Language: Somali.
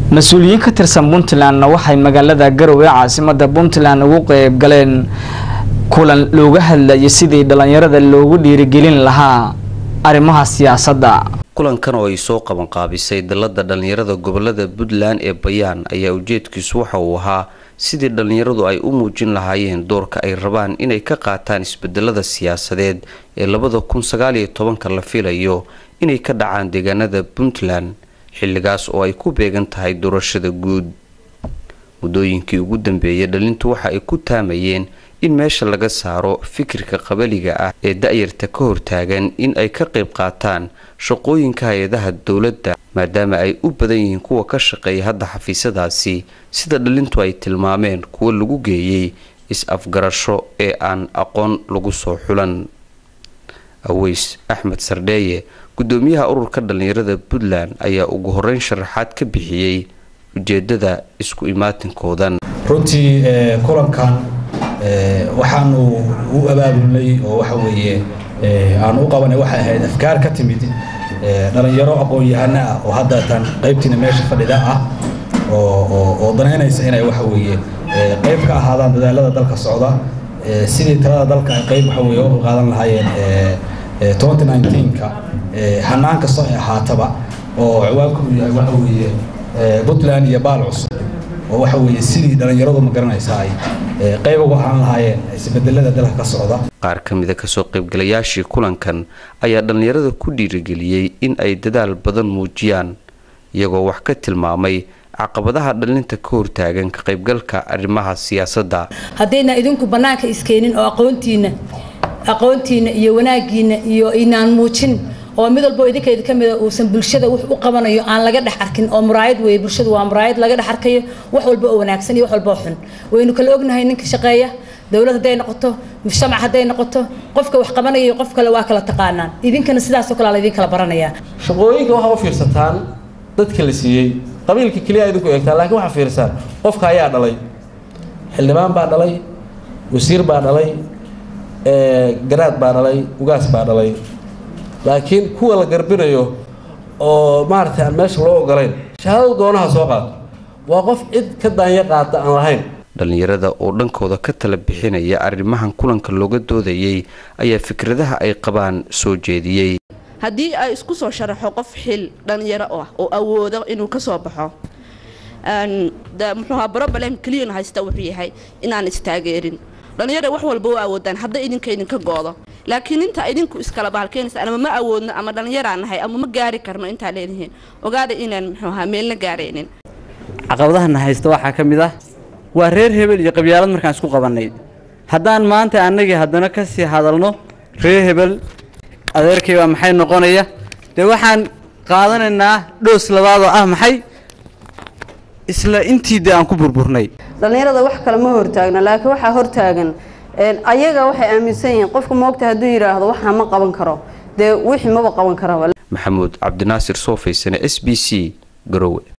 mas-uuliyiin ka tirsan puntlandna waxay magaalada garowe caasimada puntland ugu qeyb galeen kulan looga hadlayay sidii dhalinyarada loogu dhiirigelin lahaa arrimaha siyaasadda kulankan oo ay soo qabanqaabisay dalada dhalinyarada gobolada puntland ee bayaan ayaa ujeedkiisu waxa uu ahaa sidii dhalinyaradu ay u muujin lahaayeen doorka ay rabaan inay ka qaataan isbedelada siyaasadeed ee labada kun sagaaliyo tobanka la filayo inay ka dhacaan deegaanada puntland xilligaas oo ay ku beegan tahay doorashada guud muddooyinkii ugu dambeeyay dhalintu waxa ay ku taamayeen in meesha laga saaro fikirka qabaliga ah ee da-yarta ka hortaagan in ay ka qayb qaataan shaqooyinka hay-adaha dowladda maadaama ay u badan yihiin kuwa ka shaqeeya hadda xafiisyadaasi sida dhalintu ay tilmaameen kuwa lagu geeyey is-afgarasho ee aan aqoon lagu soo xulan aweys axmed sardheeye gudoomiyaha ururka dhalinyarada puntland ayaa ugu horeyn sharaxaad ka bixiyey ujeedada isku imaatinkoodan runtii kulankan waxaanu u abaabulnay oo waxa weeye aanu u qabanay waxay ahayd afkaar ka timid dhalinyaro aqoon-yahano ah oo haddatan qaybtiina meesha fadhida ah oo danaynaysa inay waxa weeye qayb ka ahaadaan dadaalada dalka socda sidii talada dalka ay qayb waxa weye u qaadan lahaayeen 2019ka hanaan kastoo ay ahaataba oo ciwaanku uu yahay waxa weeye puntland iyo baal cusub oo waxa weeye sidii dhalinyaradu ma garanaysaa ay qayb uga ahaan lahaayeen isbedelada dalka ka socda qaar ka mida kasoo qaybgalayaashii kulankan ayaa dhalinyarada ku dhiirigeliyey in ay dadaal badan muujiyaan iyagoo wax ka tilmaamay caqabadaha dhalinta ka hortaagan ka qaybgalka arrimaha siyaasadda haddayna idinku bannaanka iskeenin oo aqoontiina aqoontiina iyo wanaagiina iyo inaan muujin oo mid walbo idinkeeda ka mida uusan bulshada wax u qabanayo aan laga dhex arkin oo muraayad weeye bulshadu waa muraayad laga dhex arkayo wax walba oo wanaagsan iyo wax walba oo xun waynu kala ognahay ninka shaqeeya dowlad hadday noqoto mujtamac hadday noqoto qofka wax qabanaya iyo qof kale waa kala taqaanaan idinkana sidaasoo kale la idin kala baranayaa shaqooyinka waxaa u fiirsataan dadka la siiyey qabiilka keliya idinku eegtaan laakiin waxaa fiirsaan qofka ayaa dhalay xildhibaan baa dhalay wasiir baa dhalay garaad baa dhalay ugaas baa dhalay laakiin kuwa la garbinayo oo maaragtay aan meesha loo ogolayn shahaadada doonaha soo qaato waa qof cid ka daanya qaata aan lahayn dhalinyarada oo dhankooda ka tala bixinaya arrimahan kulanka looga doodayay ayaa fikradaha ay qabaan soo jeediyey haddii ay isku soo sharaxo qof xil dhalinyaro ah oo awoodo inuu ka soo baxo muxuuha broblem keliyana haysta wuxuu yahay inaan istaageerin dhalinyara wax walba u awoodaan hadda idinka idinka goodo laakiin inta idinku iskala baalkeenaysa ama ma awoodno ama dhallinyaraan nahay ama ma gaari karno intaa leedihiin ogaada inaan muxuuha meelna gaaraynin caqabadahana haysta waxaa ka mid ah waa reer hebel iyo qabyaalad markaan isku qabannay haddaan maanta annagii haddana ka sii hadalno reer hebel adeerkay baa maxay noqonaya dee waxaan qaadanaynaa dhoos labaadoo ah maxay isla intii dee aan ku burburnay dhallinyarada wax kale ma hortaagno laakiin waxaa hortaagan ayaga waxay aaminsan yihiin qofka moogta hadduu yidhaahdo waxaa ma qaban karo dee wixii maba qaban karaba maxamuud cabdinaasir soofaysane s b c garowe